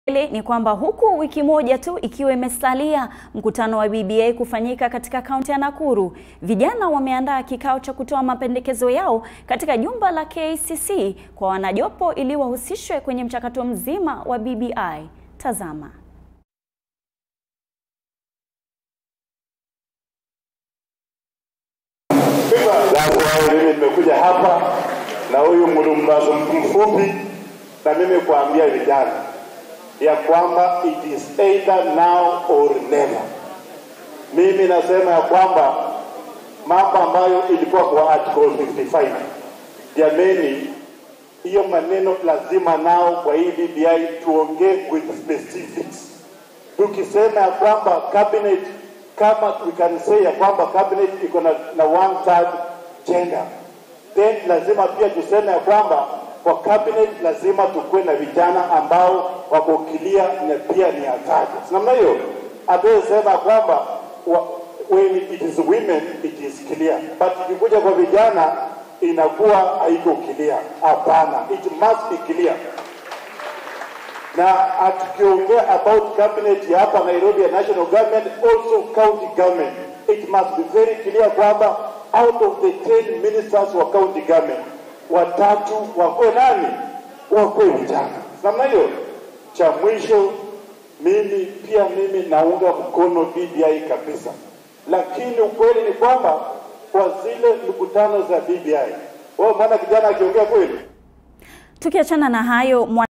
Ni kwamba huku wiki moja tu ikiwa imesalia mkutano wa BBI kufanyika katika kaunti ya Nakuru, vijana wameandaa kikao cha kutoa mapendekezo yao katika jumba la KICC kwa wanajopo ili wahusishwe kwenye mchakato mzima wa BBI. Tazama. Sasa mimi nimekuja hapa na huyu mlumbazo mfupi, na mimi kuambia vijana ya kwamba it is either now or never. Mimi nasema ya kwamba mambo ambayo ilikuwa kwa article 55, jameni, hiyo maneno lazima nao kwa hii BBI tuongee with specifics, tukisema ya kwamba cabinet kama we can say ya kwamba cabinet iko na, na one third gender, then lazima pia tuseme ya kwamba kwa cabinet lazima tukuwe na vijana ambao wako kilia na pia ni hatari. Namna hiyo hatuwezi sema kwamba wa- when it is women it is clear, but ikikuja kwa vijana inakuwa haiko clear. Hapana, it must be clear na tukiongea about cabinet ya hapa Nairobi ya national government also county government it must be very clear kwamba out of the 10 ministers wa county government watatu wakwe nani wakwe vijana namna hiyo cha mwisho mimi pia mimi naunga mkono BBI kabisa lakini ukweli ni kwamba kwa zile mikutano za BBI wewe umeona kijana akiongea kweli Tukiachana na hayo mwa